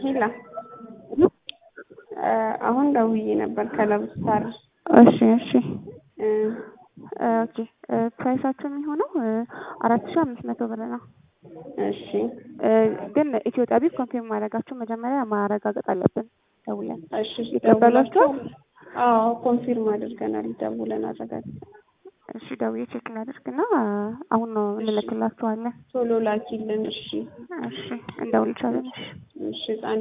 ሄላ አሁን ደውዬ ነበር ከለብስታር እሺ እሺ ኦኬ ፕራይሳቸው የሚሆነው አራት ሺህ አምስት መቶ ብር ነው። እሺ ግን ኢትዮጵያ ቢት ኮንፊርም ማድረጋቸው መጀመሪያ ማረጋገጥ አለብን ደውለን። እሺ ይቀበሏቸዋል? አዎ ኮንፊርም አድርገናል ደውለን አረጋግጠን። እሺ ደውዬ ቼክ እናደርግና አሁን ነው እንልክላችኋለን። ቶሎ ላኪልን። እሺ እሺ እንደውልቻለን። እሺ እሺ